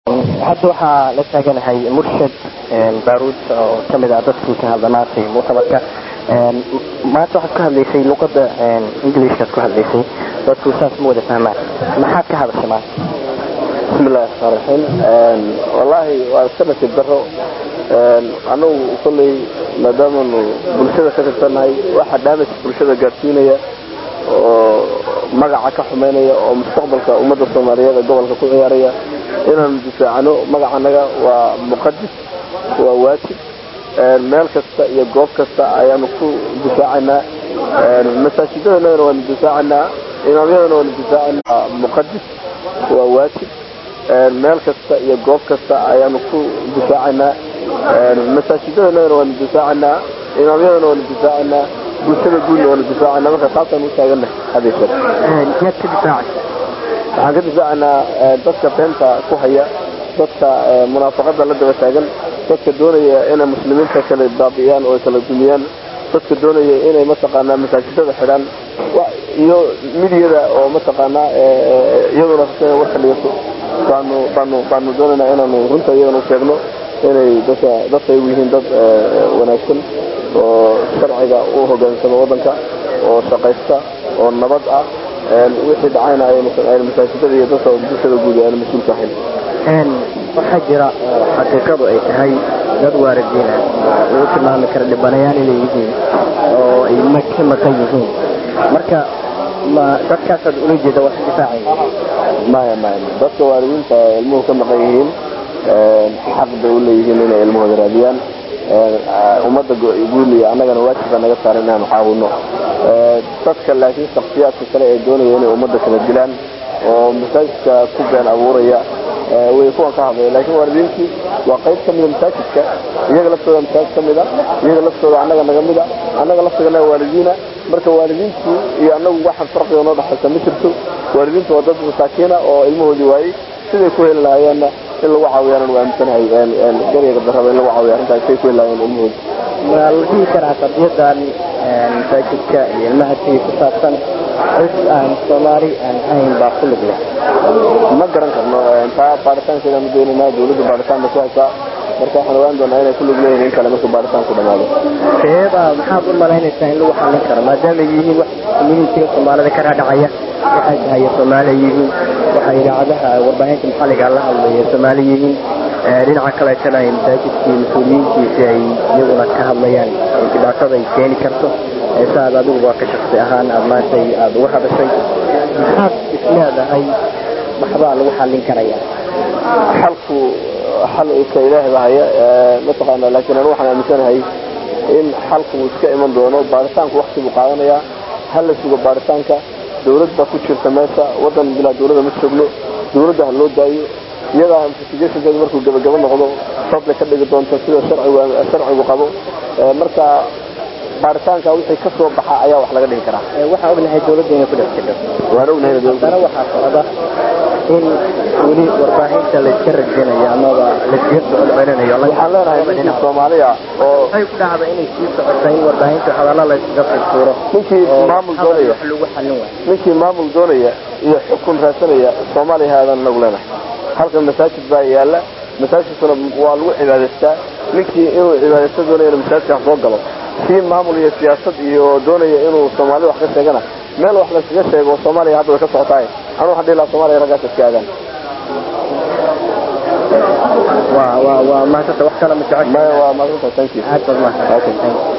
hadda waxaa la taaganahay murshad baaruud oo kamid ah dadkii ka hadla maantay muctamarka maanta waxaad ka hadlaysay luqada ingilishkaad ku hadlaysay dadku saas ma wada fahmaan maxaad ka hadashay maanta bismillahi raxmaan raxiim wallaahi waa iska nasiib daro anagu kolley maadaamanu bulshada ka tirsannahay waxa damage bulshada gaadsiinaya oo magaca ka xumaynaya oo mustaqbalka ummadda soomaaliyeed ee gobolka ku ciyaaraya inaanu difaacano magacanaga waa muqadis waa waajib meel kasta iyo goob kasta ayaanu ku difaacanaa masaajidadana waanu difaacanaa imaamyadana waanu difaacanaa muqadis waa waajib meel kasta iyo goob kasta ayaanu ku difaacanaa masaajidadana waanu difaacanaa imaamyadana waanu difaacanaa bulshada guudna waanu difaacanaa marka taasaan u taaganahay hadeyshe yaad ka difaacay waxaan ka difaacanaa dadka beenta ku haya dadka munaafaqada la daba taagan dadka doonaya inay muslimiinta kala baabi'iyaan oo kala dumiyaan dadka doonaya inay mataqaanaa masaajidada xidhaan iyo midyada oo mataqaanaa iyaduna rabta warka dhigato baanu baanu baanu doonaynaa inaanu runta iyadana u sheegno inay dadka dadka ay yihiin dad wanaagsan oo sharciga u hogaansama waddanka oo shaqaysta oo nabad ah wixii dhacayna ayna masaajidada iyo dadka bulshada guud ayna mas-uulka ahayn waxaa jira xaqiiqadu ay tahay dad waaridiina lagu tilmaami kara dhibanayaal inay yihiin oo ay ka maqan yihiin marka ma dadkaasaad ula jeeda waa ka difaacaya maya maya dadka waalidiinta ilmuhu ka maqan yihiin xaq bay u leeyihiin inay ilmahooda raadiyaan ummadda guud iyo annagana waajiba naga saaran inaanu caawino dadka laakiin shaksiyaadka kale ee doonaya inay ummadda kala dilaan oo masaajidka ku been abuuraya way kuwan ka hadlaya laakiin waalidiintii waa qayb ka mida masaajidka iyaga laftooda masaajid ka mida iyaga laftooda annaga naga mida annaga laftigana waalidiina marka waalidiintii iyo annagu waxaan farqiga noo dhexaysa ma jirto waalidiintu waa dad masaakiina oo ilmahoodii waayey siday ku heli lahaayeenna in lagu caawiyaan anu aaminsanahay garyaga darraba in lagu caawiya arrintaas say ku heli lahaayeen ilmahooda ma la dhihi karaa qadiyadan masaajidka iyo ilmaha siga ku saabsan cid aan soomaali aan ahayn baa ku lug leh ma garan karno taa baaritaankeeda ma doonayna dawladda baaritaan bay ku haysaa marka waxaan ogaan doonaa inay ku lug leeyihin in kale markuu baaritaanku dhamaado seeba maxaad u malaynaysaa in lagu xallin karo maadaama yihiin wax communitiga soomaalida ka dhaadhacaya waxay tahay soomaali yihiin waxay idaacadaha warbaahinta maxalliga la hadlaya soomaali yihiin dhinaca kaleetana ay masaajidkii mas-uuliyiintiisi ay iyaguna ka hadlayaan dhibaatada ay keeni karto saaad adiguba ka shaksi ahaan aad maanta aada uga hadashay maxaad isleedahay waxbaa lagu xallin karaya xalku xal ka ilaahay baa haya mataqaana laakiin anu waxaan aaminsanahay in xalku uu iska iman doono baaritaanku wakti buu qaadanayaa ha la sugo baaritaanka dawlad baa ku jirta meesha waddan bilaa dawladda ma joogno dawladda ha loo daayo iyadaa investigationkeedu markuu gabagabo noqdo sabbay ka dhigi doonta sida sharcigu qabo marka baaritaanka wixii ka soo baxa ayaa wax laga dhihi karaa waxaan ognahay dawladda inay ku dhex jirto waan ognahay haddana waxaa socda in weli warbaahinta layska rajinayo amaba layskaga socodcelinayo waxaan leenahay ninkii soomaaliya oo waxay ku dhacda inay sii socoto in warbaahinta hadalla layskaga furfuro ninkii maamul doonaya wax lagu xallin waayo ninkii maamul doonaya iyo xukun raadsanaya soomaaliya haadaan nagu leenahay halkan masaajid baa yaala masaajidkuna waa lagu cibaadaystaa ninkii inuu cibaadaysto doonaya masaajidka soo galo kii maamul iyo siyaasad iyo doonaya inuu soomaalida wax ka sheegana meel wax layskaga sheego soomaaliya hadda way ka socotaay anu waxaan dhihi lahaa soomaliya raggaas iska aagaan waa waa waa maasanta wax kale ma jecesha maya waa maadanta thank you aad baad mahadsan